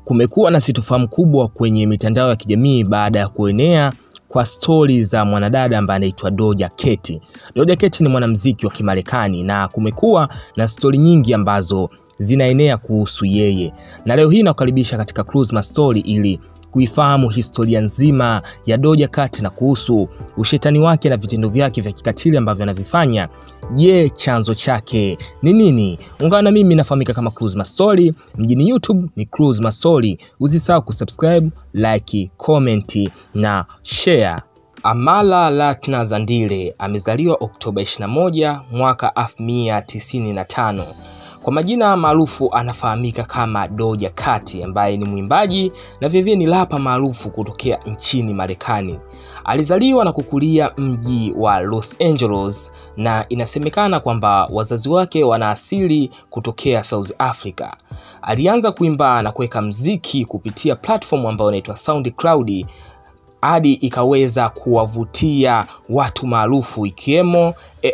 Kumekuwa na sitofahamu kubwa kwenye mitandao ya kijamii baada ya kuenea kwa stori za mwanadada ambaye anaitwa Doja Cat. Doja Cat ni mwanamuziki wa Kimarekani na kumekuwa na stori nyingi ambazo zinaenea kuhusu yeye, na leo hii nakukaribisha katika Cruise Mastori ili kuifahamu historia nzima ya Doja Cat na kuhusu ushetani wake na vitendo vyake vya kikatili ambavyo anavifanya. Je, chanzo chake ni nini? Ungana na mimi, nafahamika kama Cruise Mastori mjini YouTube ni Cruise Mastori. Usisahau kusubscribe, like, comment na share. Amala Lakna Zandile amezaliwa Oktoba 21 mwaka 1995. Kwa majina maarufu anafahamika kama Doja Cat ambaye ni mwimbaji na vilevile ni rapa maarufu kutokea nchini Marekani. Alizaliwa na kukulia mji wa Los Angeles na inasemekana kwamba wazazi wake wana asili kutokea South Africa. Alianza kuimba na kuweka mziki kupitia platform ambayo inaitwa SoundCloud hadi ikaweza kuwavutia watu maarufu ikiwemo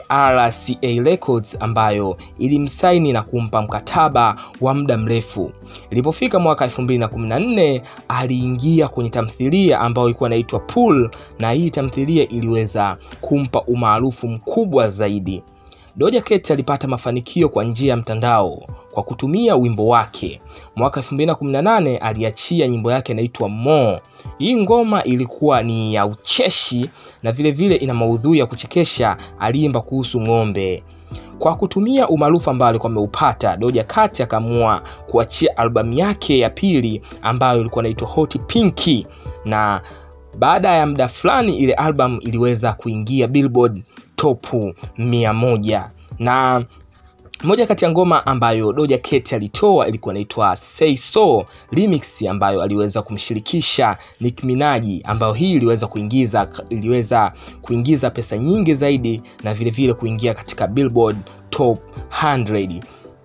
RCA Records ambayo ilimsaini na kumpa mkataba wa muda mrefu. Ilipofika mwaka 2014 aliingia kwenye tamthilia ambayo ilikuwa inaitwa Pool, na hii tamthilia iliweza kumpa umaarufu mkubwa zaidi. Doja Cat alipata mafanikio kwa njia ya mtandao kwa kutumia wimbo wake. Mwaka 2018 aliachia nyimbo yake inaitwa More. Hii ngoma ilikuwa ni ya ucheshi na vilevile vile ina maudhui ya kuchekesha. Aliimba kuhusu ng'ombe. Kwa kutumia umaarufu ambao alikuwa ameupata, Doja Cat akaamua kuachia albamu yake ya pili ambayo ilikuwa inaitwa Hot Pink, na baada ya muda fulani ile albamu iliweza kuingia Billboard top mia moja na moja kati ya ngoma ambayo Doja Cat alitoa ilikuwa inaitwa Say So Remix ambayo aliweza kumshirikisha Nicki Minaj, ambayo hii iliweza kuingiza iliweza kuingiza pesa nyingi zaidi na vilevile vile kuingia katika Billboard top 100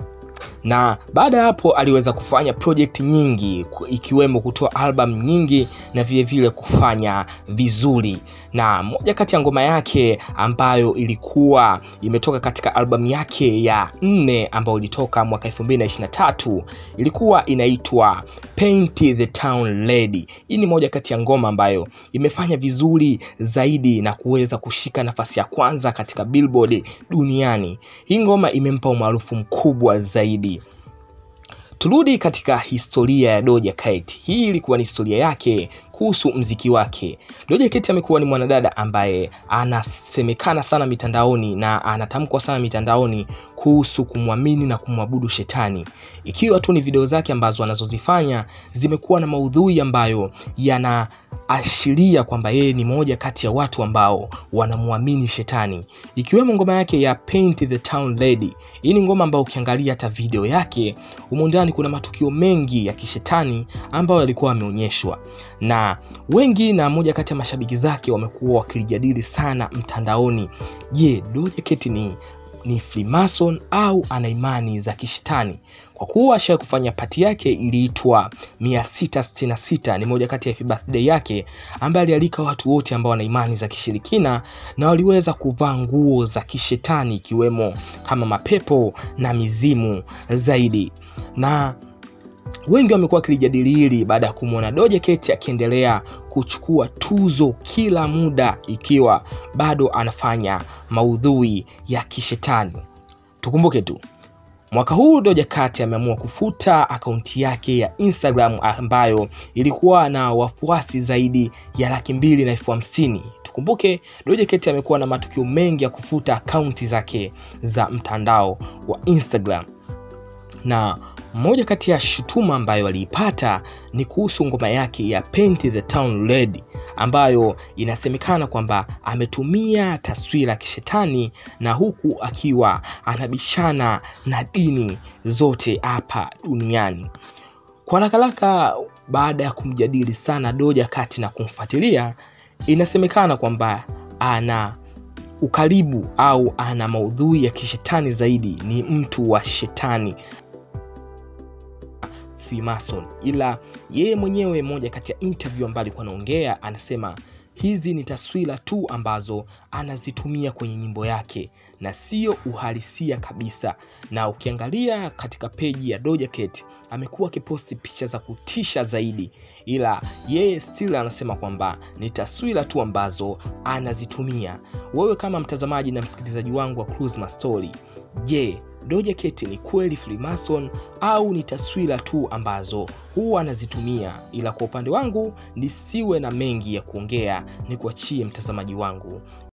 na baada ya hapo aliweza kufanya project nyingi ikiwemo kutoa album nyingi na vilevile vile kufanya vizuri, na moja kati ya ngoma yake ambayo ilikuwa imetoka katika albamu yake ya nne ambayo ilitoka mwaka 2023 ilikuwa inaitwa Paint the Town Lady. Hii ni moja kati ya ngoma ambayo imefanya vizuri zaidi na kuweza kushika nafasi ya kwanza katika Billboard duniani. Hii ngoma imempa umaarufu mkubwa zaidi. Turudi katika historia ya Doja Cat. Hii ilikuwa ni historia yake kuhusu mziki wake. Doja Cat amekuwa ni mwanadada ambaye anasemekana sana mitandaoni na anatamkwa sana mitandaoni kuhusu kumwamini na kumwabudu shetani, ikiwa tu ni video zake ambazo anazozifanya zimekuwa na maudhui ambayo yanaashiria kwamba yeye ni moja kati ya watu ambao wanamwamini shetani, ikiwemo ngoma yake ya Paint the Town Lady. Hii ni ngoma ambayo ukiangalia hata video yake humo ndani kuna matukio mengi ya kishetani ambayo yalikuwa yameonyeshwa na wengi na moja kati ya mashabiki zake wamekuwa wakilijadili sana mtandaoni. Je, Doja Cat ni ni Freemason au ana imani za kishetani? Kwa kuwa ashawahi kufanya pati yake iliitwa 666 ni moja kati ya happy birthday yake, ambaye alialika watu wote ambao wana imani za kishirikina na waliweza kuvaa nguo za kishetani ikiwemo kama mapepo na mizimu zaidi na wengi wamekuwa wakilijadili hili baada ya kumwona Doja Cat akiendelea kuchukua tuzo kila muda ikiwa bado anafanya maudhui ya kishetani. Tukumbuke tu mwaka huu Doja Cat ameamua kufuta akaunti yake ya Instagram ambayo ilikuwa na wafuasi zaidi ya laki mbili na elfu hamsini. Tukumbuke Doja Cat amekuwa na matukio mengi ya kufuta akaunti zake za mtandao wa Instagram na moja kati ya shutuma ambayo aliipata ni kuhusu ngoma yake ya Paint the Town Red ambayo inasemekana kwamba ametumia taswira ya kishetani na huku akiwa anabishana na dini zote hapa duniani. Kwa haraka baada ya kumjadili sana Doja Cat na kumfuatilia, inasemekana kwamba ana ukaribu au ana maudhui ya kishetani zaidi, ni mtu wa shetani Freemason, ila yeye mwenyewe, moja kati ya interview ambayo alikuwa anaongea, anasema hizi ni taswira tu ambazo anazitumia kwenye nyimbo yake na sio uhalisia kabisa. Na ukiangalia katika peji ya Doja Cat amekuwa akiposti picha za kutisha zaidi, ila yeye still anasema kwamba ni taswira tu ambazo anazitumia. Wewe kama mtazamaji na msikilizaji wangu wa Cruise Mastori, je, Doja Cat ni kweli Freemason au ni taswira tu ambazo huwa anazitumia? Ila kwa upande wangu nisiwe na mengi ya kuongea, ni kuachie mtazamaji wangu.